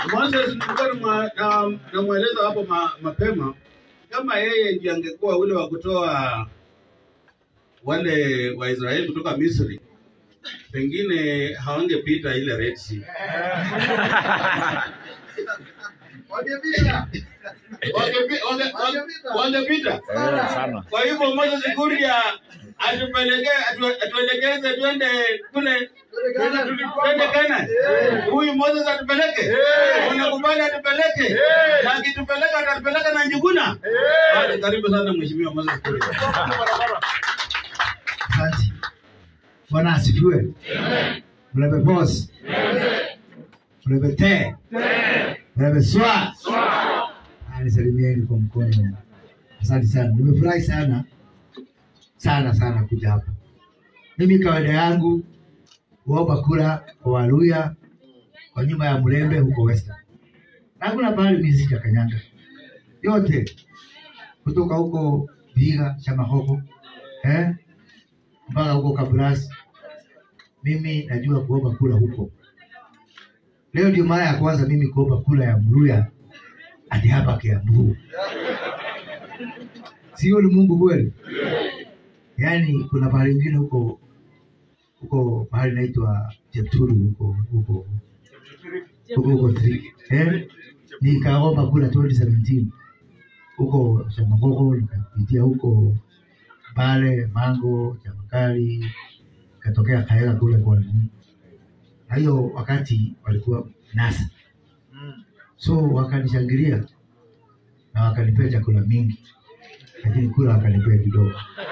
Moses nilikuwa namwa- na- namweleza hapo ma, mapema kama yeye ndiye angekuwa ule wa kutoa wale Waisraeli kutoka Misri, pengine hawangepita ile Red Sea. Wangepita. Wangepi- wange- Wangepita. Wangepita. Eh, sana. Kwa hivyo Moses Kuria atupeleke atu- atuelekeze twende kule twende tuli- twende Canaan. Huyu Moses atupeleke, unakubali atupeleke, na akitupeleka atatupeleka na Njuguna. Basi karibu sana mheshimiwa Moses Kuria. Asante. Bwana asifiwe. Mlebe boss. Mlebe te. Mlebe swa. Ah, Nisalimieni kwa mkono. Asante sana. Nimefurahi sana sana sana kuja hapa. Mimi kawaida yangu huomba kura kwa Waluya kwa nyumba ya Mlembe huko Western. Na hakuna pahali mimi sijakanyanga. Yote kutoka huko Viga, Shamahoho, eh? mpaka huko Kabras. Mimi najua kuomba kura huko. Leo ndio mara ya kwanza mimi kuomba kura ya Mluya hadi hapa Kiambu. Sio ni Mungu kweli? Yaani kuna pahali ingine huko huko pahali inaitwa Chepturu huko huko huko huko Triki. Eh? Nikaomba kura 2017 huko Shamagogo, nikapitia huko pale Mango, Chamakali, katokea Kaela kule kwa nini. Na hiyo wakati walikuwa NASA, so wakanishangilia na wakanipea chakula mingi, lakini kula wakanipea kidogo.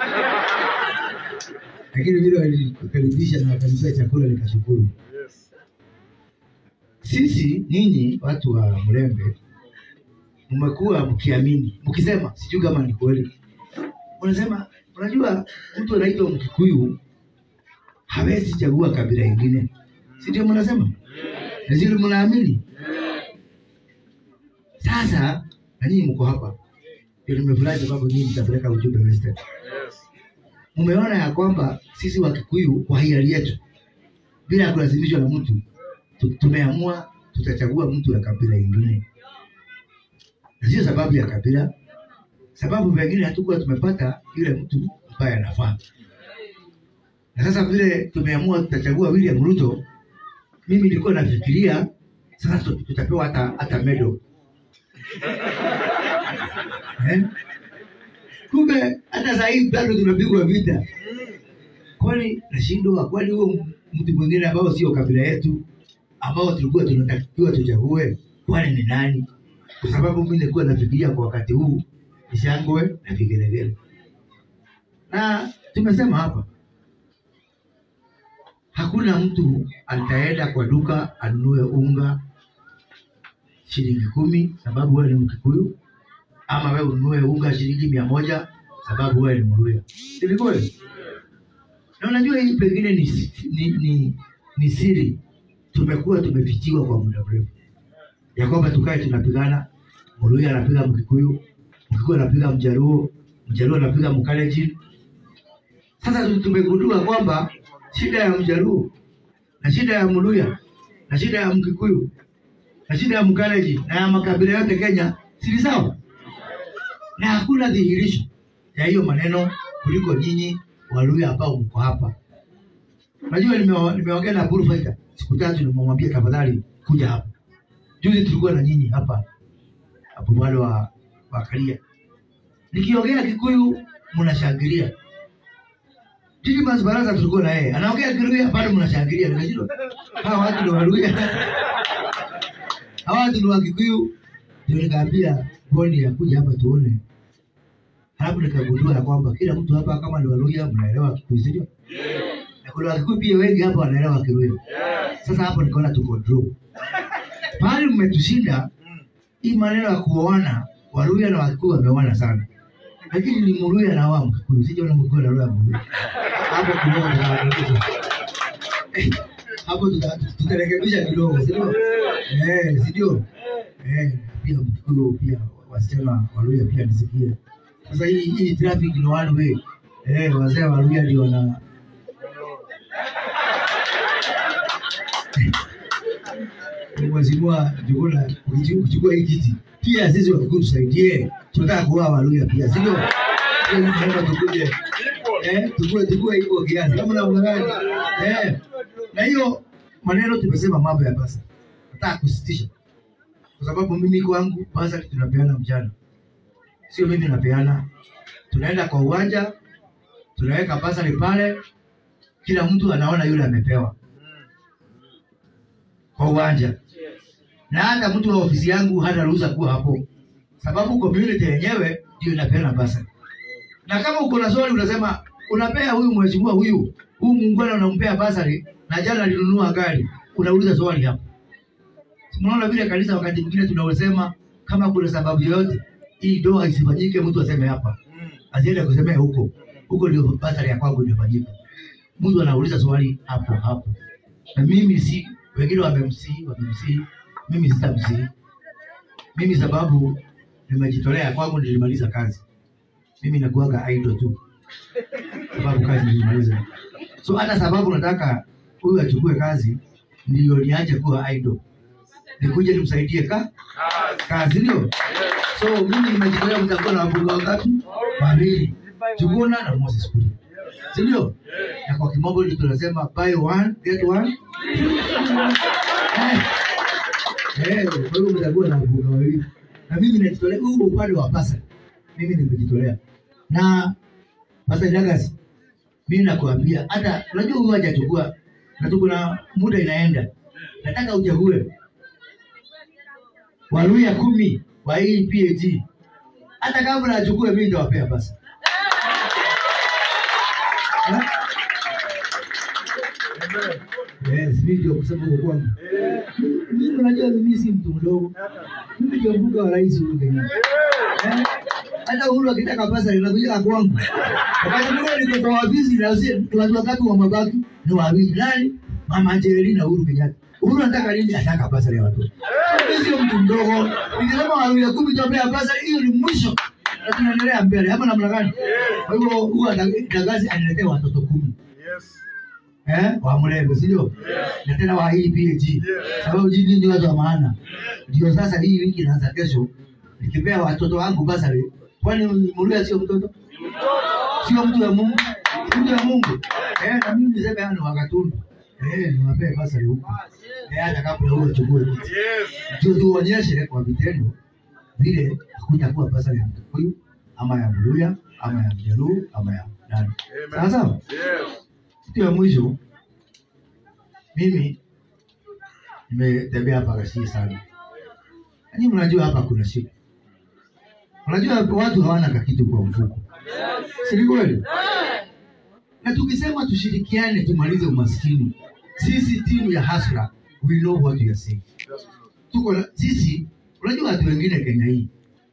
Lakini vile walinikaribisha na wakanipea chakula nikashukuru. Sisi ninyi watu wa Mlembe mmekuwa mkiamini mkisema, sijui kama ni kweli, unasema unajua, mtu anaitwa Mkikuyu hawezi chagua kabila ingine, si ndio? Mnasema nazili, mnaamini. Sasa na nyinyi mko hapa, ndio nimefurahi sababu nyinyi mtapeleka ujumbe Western. Mmeona ya kwamba sisi Wakikuyu kwa hiari yetu bila ya kulazimishwa na mtu tu- tumeamua tutachagua mtu ya kabila ingine, na sio sababu ya kabila, sababu pengine hatukuwa tumepata yule mtu ambaye anafaa. Na sasa vile tumeamua tutachagua William Ruto, mimi nilikuwa nafikiria sasa tu- tutapewa hata hata medal eh? Kumbe hata saa hii bado tunapigwa vita. Kwani nashindwa, kwani huo mtu mwingine ambao sio kabila yetu ambao tulikuwa tunatakiwa tuchague, kwani ni nani? Kwa sababu mimi nilikuwa nafikiria kwa wakati huu ni shangwe na vigelegele, na tumesema hapa hakuna mtu ataenda kwa duka anunue unga shilingi kumi sababu wewe ni Mkikuyu, ama wewe ununue unga shilingi mia moja sababu wewe ni Mluya. Ni kweli? Na unajua hii pengine ni, ni, ni, ni siri tumekuwa tumefichiwa kwa muda mrefu, ya kwamba tukae tunapigana, Mluya anapiga Mkikuyu, Mkikuyu anapiga Mjaluo, Mjaluo anapiga Mkalenjin. Sasa tu- tumegundua kwamba shida ya Mjaluo na shida ya Mluya na shida ya Mkikuyu na shida ya Mkalenjin na ya makabila yote Kenya si ni sawa, na hakuna dhihirisho ya hiyo maneno kuliko nyinyi Waluya ambao mko hapa. Najua nime- nimeongea na Bullfighter siku tatu, nimemwambia tafadhali kuja hapa. Juzi tulikuwa na nyinyi hapa hapo wale wa wa Karia, nikiongea Kikuyu mnashangilia. Didmus Baraza tulikuwa na yeye anaongea Kiluya bado mnashangilia. Nimeshindwa hawa watu ni Waluya, hawa watu ni wa Kikuyu. Ndio nikaambia Boni ya kuja hapa tuone, halafu nikagundua ya kwamba kila mtu hapa kama ni Waluya mnaelewa Kikuyu, si ndio? na kuna Wakikuyu pia wengi hapa wanaelewa Kiluya. Sasa hapo nikaona tuko draw. Pale mmetushinda hii maneno ya kuoana, Waluya na Wakikuyu wameoana sana, lakini ni Mluya na wa Mkikuyu, sijaona Mkikuyu na Mluya Mluya. Hapo kidogo tutarekebisha. Eh, hapo tuta- tutarekebisha kidogo, si ndio? Eh, si ndio? Eh, pia Mkikuyu pia wasichana Waluya pia nisikie. Sasa hii hii traffic ni one way. Eh, wazee Waluya ndio wana Mheshimiwa Juguna ukichu- ukichukua hii kiti, pia sisi Wakikuyu tusaidie, tunataka kuoa Waluya pia, si ndio? Sio tunaomba tukuje eh, tukue tukue hivyo kiasi kama na ungangani eh, na hiyo maneno tumesema mambo ya basa, nataka kusitisha kwa sababu mimi kwangu basa tunapeana mchana, sio mimi napeana. Tunaenda kwa uwanja, tunaweka basari pale, kila mtu anaona yule amepewa kwa uwanja, na hata mtu wa ofisi yangu hata ruhusa kuwa hapo, sababu community yenyewe ndio inapeana basari. Na kama uko na swali unasema unapea huyu mheshimiwa huyu huyu muungwana unampea basari na jana alinunua gari, unauliza swali hapo. Tunaona vile kanisa wakati mwingine tunasema kama kuna sababu yoyote hii ndoa isifanyike, mtu aseme hapa, asiende kusemea huko huko, ndio basari ya kwangu imefanyika. Mtu anauliza swali hapo hapo, na mimi si wengine wamemsii, wamemsii, mimi sitamsii. Mimi sababu nimejitolea kwangu, nilimaliza kazi. Mimi nakuaga idol tu, sababu kazi nilimaliza. So hata sababu nataka huyu achukue kazi, ndio niache kuwa idol, nikuje nimsaidie ka kazi, ndio. So mimi nimejitolea, mtakuwa na wabunge wangapi? Wawili, Juguna na Moses Kuria, si ndio? Na kwa kimombo ndio tunasema buy one get one. Eh, eh, kwa hiyo mtakuwa na wabunge wawili, na mimi najitolea huu upande wa pasa, mimi nimejitolea na Pastor Jagas, mimi nakuambia hata unajua huyu hajachukua na tuko na muda inaenda, nataka uchague Waluya kumi wa hii PAG, hata kabla achukue mimi nitawapea basi. Eh? Yes, mimi ndio kusema huko kwangu. Mimi unajua mimi si mtu mdogo. Mimi ndio mbuga wa rais huyu Kenya. Eh? Hata Uhuru akitaka pesa inakuja kwangu. Wakati mwingine niko kwa ofisi na usi watu wakati wa mabaki ni wawili nani? Mama Jerry na Uhuru Kenyatta. Uhuru anataka nini? Anataka pesa ya watoto. Mimi sio mtu mdogo. Nikisema wawili ya kumi tupea pesa hiyo ni mwisho. Na tunaendelea mbele. Hapa namna gani? Kwa hivyo huwa Dagazi aniletea watoto kumi eh, wa mrembo si ndio? Na tena wa hii PAG sababu jini ndio watu wa maana. Ndio sasa hii wiki inaanza kesho, nikipea watoto wangu basari, kwani Muluya sio mtoto? Sio mtu wa Mungu, mtu wa Mungu eh, na mimi niseme hano wakatundu eh, niwapee basari huko eh, hata kabla huo chukue kiti ndio tuonyeshe kwa vitendo vile hakutakuwa basari ya Mkikuyu ama ya Mluya ama ya Mjaluo ama ya nani. Sawa sawa. Kitu ya mwisho, mimi nimetembea hapa Kasii sana, lakini mnajua hapa kuna shida. Unajua watu hawana kakitu kwa mfuko, si ni kweli? Na tukisema tushirikiane tumalize umaskini, sisi timu ya Hasra, we know what we are saying. Tuko na- sisi, unajua watu wengine Kenya hii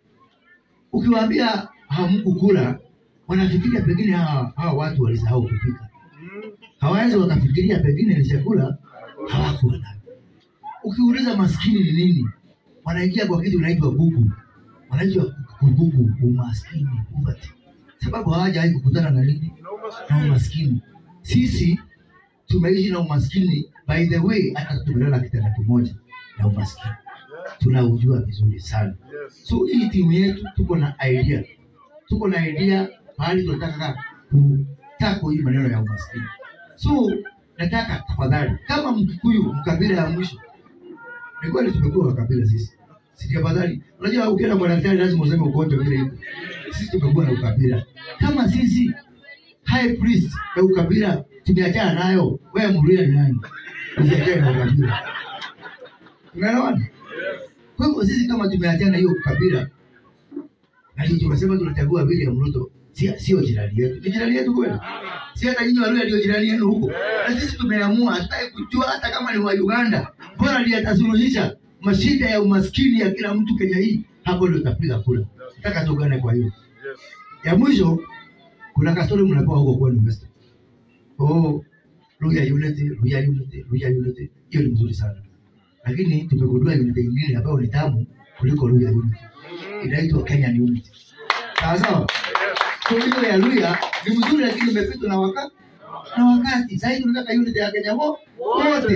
ukiwaambia hamkukula, wanafikiria pengine hawa, hawa watu walisahau kupika hawawezi wakafikiria pengine ni chakula hawakuwa nayo. Ukiuliza maskini ni nini, wanaingia kwa kitu inaitwa bugu, wanaitwa kubugu, umaskini, poverty, sababu hawajawahi kukutana na nini na umaskini. Sisi tumeishi na umaskini, by the way, hata tumelala kitanda kimoja na umaskini, tunaujua vizuri sana. So hii timu yetu tuko na idea, tuko na idea mahali tunataka kutako hii maneno ya umaskini. So nataka tafadhali, kama Mkikuyu mkabila ya mwisho, ni kweli tumekuwa wakabila sisi, si tafadhali. Unajua ukienda kwa daktari lazima useme ugonjwa vile iko. Sisi tumekuwa na ukabila kama sisi high priest ya ukabila tumeachana nayo, wewe Mluya ni nani? Usiachane na ukabila, unaelewana? Kwa hivyo sisi kama tumeachana na hiyo ukabila na ndio tumesema tunachagua William Ruto, sio sio jirani yetu, ni jirani yetu kweli? Si hata nyinyi Waluya ndio jirani yenu huko, na sisi tumeamua, hatutaki kujua hata kama ni wa Uganda, bora ndiye atasuluhisha mashida ya umaskini ya kila mtu Kenya hii, hapo ndio tutapiga kura. Nataka tugane kwa hiyo. Ya mwisho, kuna kastori mnapewa huko kwenu Western. Oh, Luya Unity, Luya Unity, Luya Unity, hiyo ni mzuri sana, lakini tumegundua unity nyingine ambayo ni tamu kuliko Luya Unity, inaitwa Kenyan Unity. Sawa sawa. Kwa hiyo ya Luya ni mzuri, lakini imepitwa na wakati na wakati. Sasa hivi tunataka unity ya Kenya wo- wote,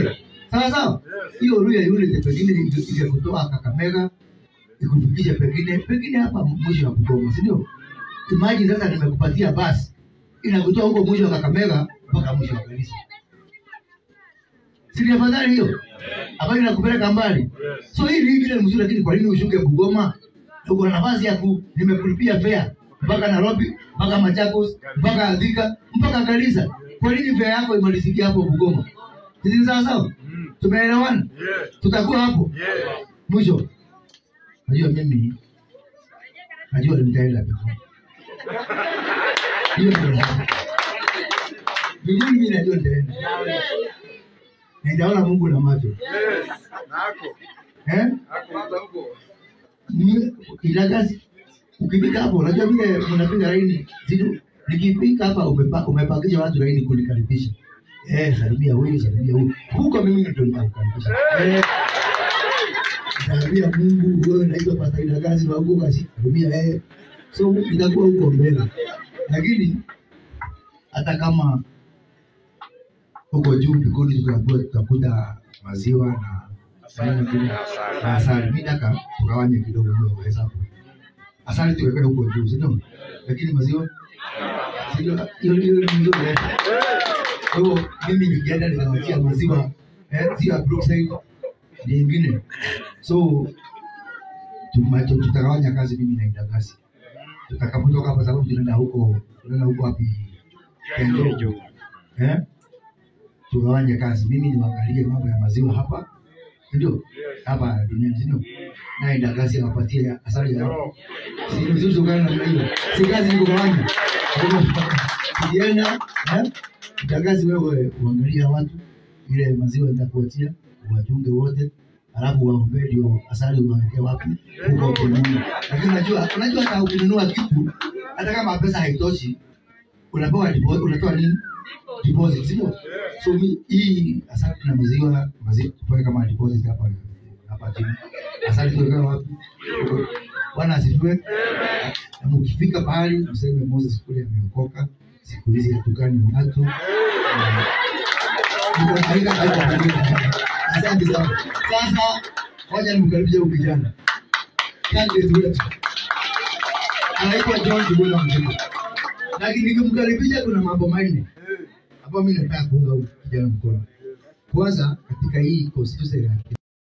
sawa sawa hiyo Luya Unity pengine inge- ingekutoa Kakamega ikufikishe pengine pengine hapa mwisho wa Bungoma, si ndio? Imagine sasa nimekupatia basi inakutoa huko mwisho wa Kakamega mpaka mwisho wa Garissa, si ni afadhali hiyo ambayo inakupeleka mbali? So hii ni ingine mzuri, lakini kwa nini ushuke Bungoma? Na Uko na nafasi ya ku nimekulipia fare mpaka Nairobi mpaka Machakos mpaka Thika mpaka Garissa. Kwa nini fare yako imalizikia hapo Bungoma? Sisi sawa sawa, tumeelewana, tutakuwa hapo mwisho. Najua mimi najua nitaenda Bungoma. Hiyo ndio najua. Mimi mimi najua nitaenda. Na nitaona Mungu na macho. Eh? Ni- Ilagasi ukifika hapo unajua vile mnapiga laini zidu nikifika hapa umepa, umepakisha watu laini kunikaribisha eh salimia huyu salimia huyu huko mimi ndio nitakukaribisha eh salimia Mungu wewe naitwa Pastor Ilagasi wa huko kasi salimia eh so nitakuwa huko mbele lakini hata kama huko juu mbinguni tutakuwa tutakuta maziwa na na na asali. Mimi nataka tugawanye kidogo hiyo hesabu. Asali tuweke huko juu, si ndio? Lakini maziwa si ndio? Hiyo hiyo ni nzuri. eh? Kwa hiyo mimi nikienda nikawachia maziwa eh, sio ya Brookside nyingine. So tuma- tu- tutagawanya kazi mimi na Idagasi. Tutakapotoka hapa sababu tunaenda huko tunaenda huko wapi? Kenjo. Eh? Tugawanye kazi. Mimi niwaangalie mambo ya maziwa hapa ndio hapa duniani si ndio? Naye Ndagasi awapatie asali yao, si ni vizuri tukana namna hiyo, si kazi ni kugawanya. Kwa hivyo, Ukienda eh, Ndagasi wewe uangalie watu ile maziwa nitakuachia uwachunge wote, alafu waombee ndio asali uwawekee wapi huko ukinunua. Lakini unajua unajua hata ukinunua kitu hata kama pesa haitoshi unapewa deposit, unatoa nini deposit, sio? So mi hii asali na maziwa maziwa tupoe kama deposit hapa hapa chini. Asali tuweka wapi? Bwana asifiwe. Na mkifika pahali mseme Moses kule ameokoka, siku hizi hatukani watu. Ndio, haika- haika- Asante sana. Sasa wacha nimkaribishe huyu kijana candidate wetu anaitwa John Kibula Mzima, lakini nikimkaribisha kuna mambo manne ambayo mimi nataka kuunga huyu kijana mkono. Kwanza, katika hii constituency ya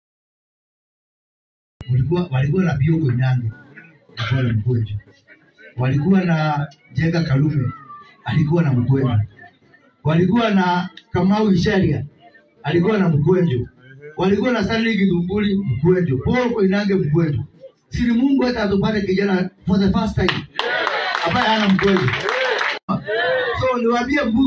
walikuwa walikuwa na Bioko Inyange alikuwa na Mkwejo, walikuwa na Jenga Kalume alikuwa na Mkwejo, walikuwa na Kamau Isharia alikuwa na Mkwejo, walikuwa na Stanley Githumbuli Mkwejo, Paul Koinange Mkwejo. Siri Mungu hata atupate kijana for the first time ambaye hana Mkwejo. So niwaambie Mungu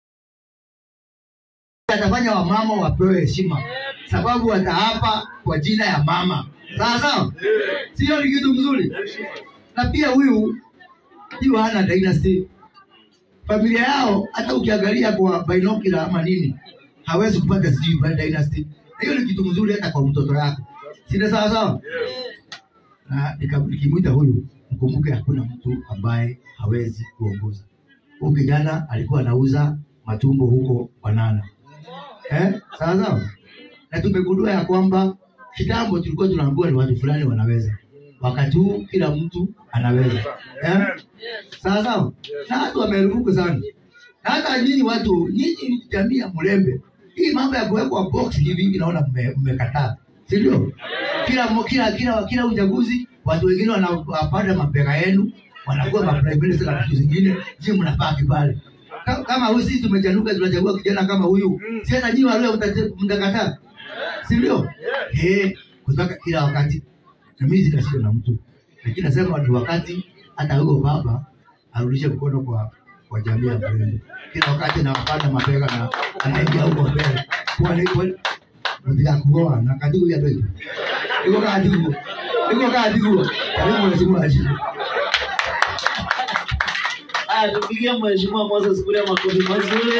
atafanya wamama wapewe heshima, sababu wataapa kwa jina ya mama. Sawa sawa, sio ni kitu mzuri. Na pia huyu huyu hana dynasty, familia yao hata ukiangalia kwa binocular ama nini, hawezi kupata sijui by dynasty. Na hiyo ni kitu mzuri hata kwa mtoto yako, si ndio? Sawa sawa. Na nika- nikimwita huyu, mkumbuke hakuna mtu ambaye hawezi kuongoza. Huyu kijana alikuwa anauza matumbo huko Banana eh, sawa sawa. Na tumegundua ya kwamba kitambo tulikuwa tunaambiwa ni watu fulani wanaweza, wakati huu kila mtu anaweza eh, sawa sawa. Na watu wamerufuku sana, na hata nyinyi watu, nyinyi jamii ya Mlembe, hii mambo ya kuwekwa box hivi hivi, naona mme- mmekataa, si ndio? Kila mo- kila kila kila uchaguzi watu wengine wanapanda mabega yenu wanakuwa ma prime minister na vitu zingine, nyinyi mnabaki pale Ka- kama huyu sisi tumechanuka tunachagua kijana kama huyu, si hata nyinyi wale mtakataa, si ndio? Eh, kutoka kila wakati na mimi sina shida na mtu, lakini nasema ni wakati hata huyo baba arudishe mkono kwa kwa jamii ya Mlembe. Kila wakati anapanda mabega na anaingia huko mbele kwa nini mtika kuoa na kadiku ya ndio iko kadiku iko kadiku karibu mheshimiwa ajibu Haya, tupigie mheshimiwa Moses Kuria makofi mazuri.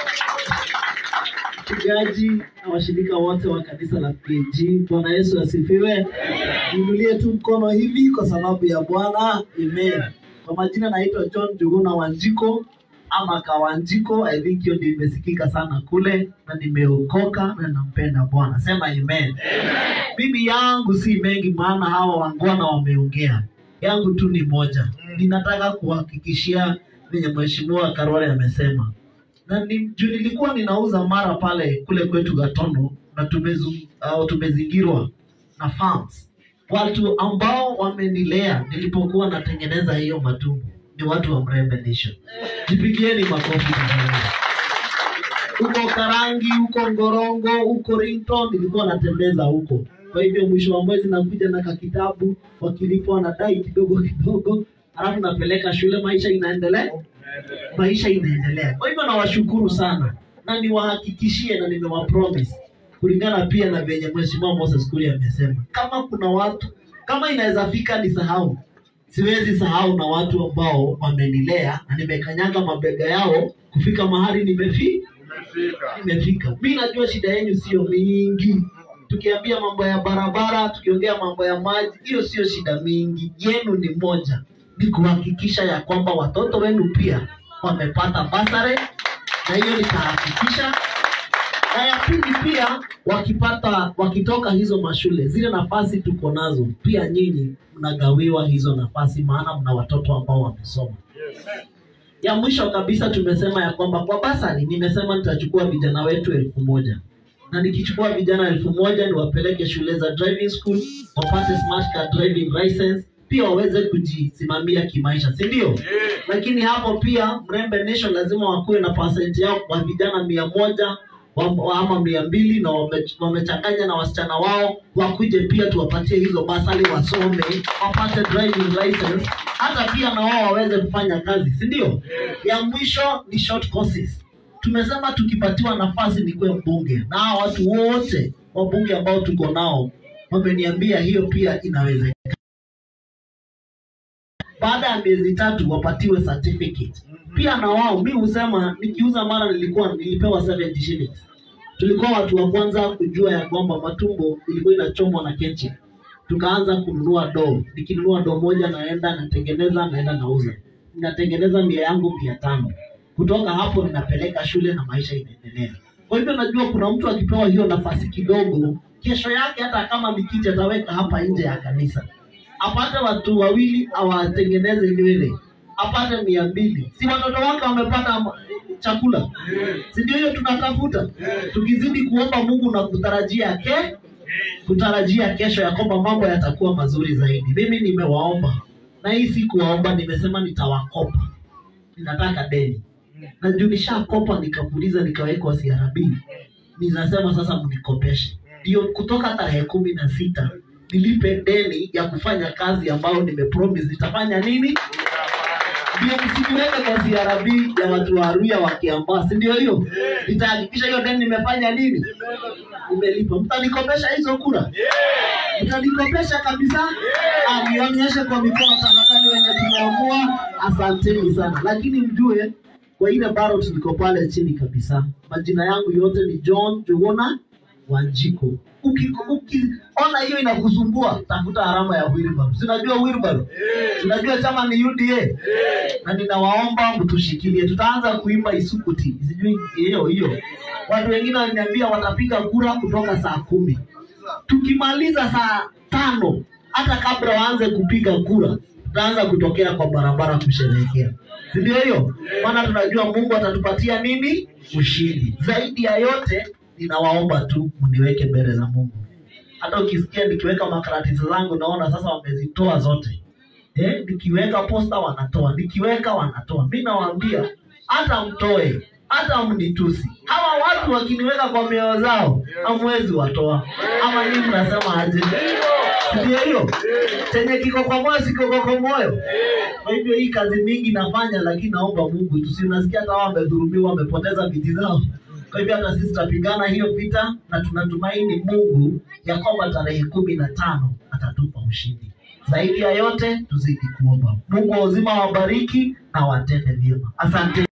Mchungaji na washirika wote wa kanisa la PG, Bwana Yesu asifiwe. Niinulie tu mkono hivi kwa sababu ya Bwana. Amen. Kwa majina naitwa John Juguna Wanjiko, ama Kawanjiko. I think hiyo ndio imesikika sana kule, na nimeokoka na nampenda Bwana. Sema amen. Mimi yangu si mengi, maana hawa wangwana wameongea. Yangu tu ni moja, ninataka kuhakikishia venye mheshimiwa Karwale amesema na ni, juu nilikuwa ninauza mara pale kule kwetu Gatondo na tumezu, au tumezingirwa na farms. Watu ambao wamenilea nilipokuwa natengeneza hiyo matumbo ni watu wa Mrembe Nation. Jipigieni makofi tafadhali. Huko Karangi, huko Ngorongo, huko Rington nilikuwa natembeza huko. Kwa hivyo mwisho wa mwezi nakuja na kakitabu, wakilipwa na dai kidogo kidogo, alafu napeleka shule, maisha inaendelea maisha inaendelea. Kwa hivyo nawashukuru sana na niwahakikishie na nimewapromise kulingana pia na venye mheshimiwa Moses Kuria amesema, kama kuna watu kama inaweza fika nisahau, siwezi sahau na watu ambao wamenilea na nimekanyaga mabega yao kufika mahali nimefi nimefika. Mi najua shida yenu sio mingi, tukiambia mambo ya barabara, tukiongea mambo ya maji, hiyo sio shida mingi. Yenu ni moja, ni kuhakikisha ya kwamba watoto wenu pia wamepata basare, na hiyo nitahakikisha. Na ya pili pia, wakipata wakitoka hizo mashule, zile nafasi tuko nazo, pia nyinyi mnagawiwa hizo nafasi, maana mna watoto ambao wamesoma. Ya mwisho kabisa tumesema ya kwamba kwa basari, nimesema nitachukua vijana wetu elfu moja na nikichukua vijana elfu moja niwapeleke shule za driving school wapate smart car driving license pia waweze kujisimamia kimaisha si ndio lakini hapo pia mrembe nation lazima wakuwe na pasenti yao kwa vijana mia moja wa- wa- ama mia mbili na wame- wamechanganya na wasichana wao wakuje pia tuwapatie hizo basali wasome wapate driving license hata pia na wao waweze kufanya kazi si ndio ya mwisho ni short courses tumesema tukipatiwa nafasi nikuwe mbunge na hawa watu wote wabunge ambao tuko nao wameniambia hiyo pia inawezekana baada ya miezi tatu wapatiwe certificate pia na wao mi husema nikiuza mara nilikuwa nilipewa 70 shillings tulikuwa watu wa kwanza kujua ya kwamba matumbo ilikuwa inachomwa na kenchi tukaanza kununua doo nikinunua doo moja naenda natengeneza naenda nauza ninatengeneza mia yangu mia tano kutoka hapo ninapeleka shule na maisha inaendelea kwa hivyo najua kuna mtu akipewa hiyo nafasi kidogo kesho yake hata kama mikiti ataweka hapa nje ya kanisa apate watu wawili awatengeneze nywele apate mia mbili si watoto wake wamepata ma- chakula si ndio hiyo tunatafuta tukizidi kuomba mungu na kutarajia ke kutarajia kesho ya kwamba mambo yatakuwa mazuri zaidi mimi nimewaomba na hii si kuwaomba nimesema nitawakopa ninataka deni na juu nishakopa nikapuliza nikawekwa CRB ninasema sasa mnikopeshe ndio kutoka tarehe kumi na sita nilipe deni ya kufanya kazi ambayo nimepromise nitafanya nini ndio msiniweke kwa CRB ya watu wa Arua wa Kiambaa si ndio hiyo nitahakikisha hiyo deni nimefanya nini nimelipa mtanikopesha hizo kura mtanikopesha kabisa Ah, nionyeshe kwa mikono tafadhali wenye tumeamua asanteni sana lakini mjue kwa ile ballot niko pale chini kabisa majina yangu yote ni john juguna wanjiko ukiona uki, ona hiyo inakusumbua tafuta alama ya wilbaro sinajua wilbaro tunajua chama ni uda na ninawaomba mtushikilie tutaanza kuimba isukuti sijui hiyo hiyo watu wengine wananiambia watapiga kura kutoka saa kumi tukimaliza saa tano hata kabla waanze kupiga kura tutaanza kutokea kwa barabara kusherehekea si ndio hiyo maana tunajua mungu atatupatia nini ushindi zaidi ya yote ninawaomba tu mniweke mbele za mungu hata ukisikia nikiweka makaratisi zangu naona sasa wamezitoa zote eh, nikiweka posta wanatoa nikiweka wanatoa mi nawaambia hata mtoe hata mnitusi hawa watu wakiniweka kwa mioyo zao hamwezi watoa ama nii mnasema aje ndio hiyo chenye kiko kwa moyo sikiko kwa moyo kwa hivyo hii kazi mingi nafanya lakini naomba mungu tusi unasikia hata wao wamedhurumiwa wamepoteza viti zao kwa hivyo hata sisi tutapigana hiyo vita na tunatumaini mungu ya kwamba tarehe kumi na tano atatupa ushindi zaidi ya yote tuzidi kuomba mungu wa uzima wabariki na watende vyema asante